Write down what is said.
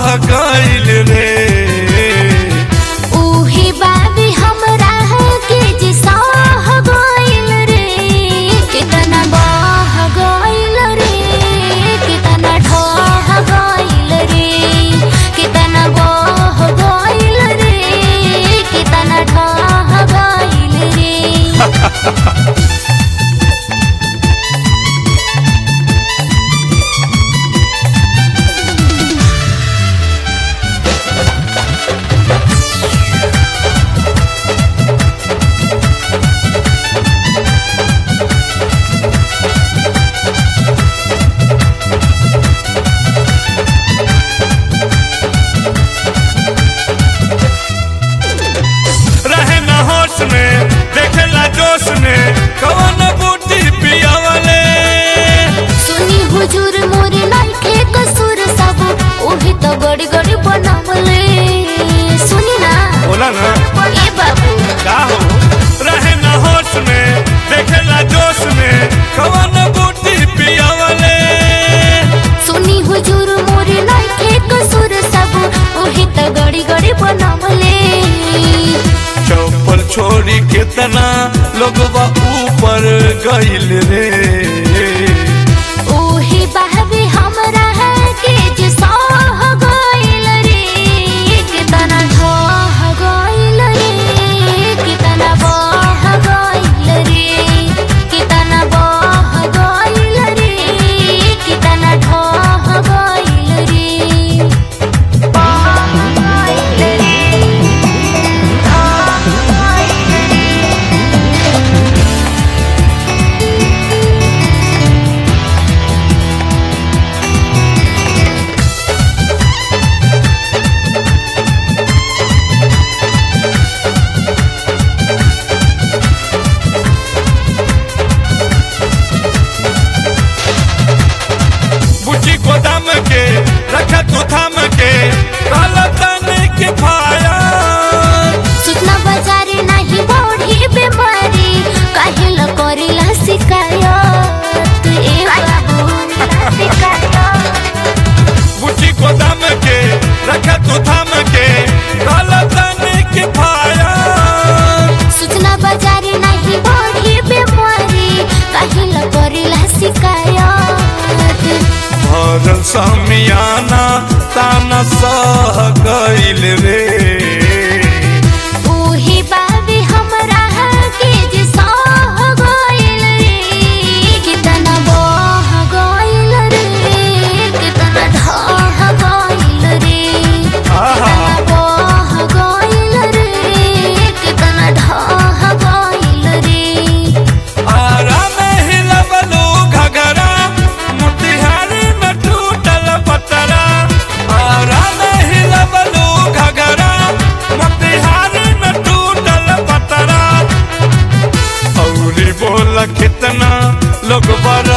बह गइल रे उही बाबी हमरा के जे सह गइल रे कितना बह गइल रे कितना ढह गइल रे कितना बह गइल रे कितना ढह गइल रे रहे न होश में देखेला जोश में कवन बूटी पियावले सुनी हुजूर मोरे नइखे कसूर सब ओही तो गड़ी गड़ी बनावले सुनी ना बोला ना ए बाबू का हो रहे न होश में देखेला जोश में कवन बूटी पियावले सुनी हुजूर मोरे नइखे कसूर सब ओही तो गड़ी गड़ी बनावले चौपल छोड़ी कितना लोगवा ऊपर गइल रे ओही बाबी हमरा के जे सह गइल रे कितना ढह गइल रे कितना बह गइल रे कितना बह गइल रे कितना ढह गइल रे बह गइल रे ढह गइल रे बुची गोदाम के रखा तू थाम के काला तने के फाया सूचना बाजारे नाही बढ़ी बीमारी काहिल करिला शिकायत ए बाबू शिकायत बुची गोदाम के रखा तू थाम के काला तने के फाया सूचना बाजारे नाही बढ़ी बीमारी काहिल करिला शिकायत भरल समियाना ताना सह गइल रे ओही बाबी हमरा के जे सह गइल रे कितना बह गइल रे कितना ढह गइल रे आहा बह गइल रे कितना ढह गइल रे आरा में हिलबलू घगरा मोतिहारी में टूटल पतरा आरा में हिलबलू घगरा मोतिहारी में टूटल पतरा औरी बोल कितना लोग बर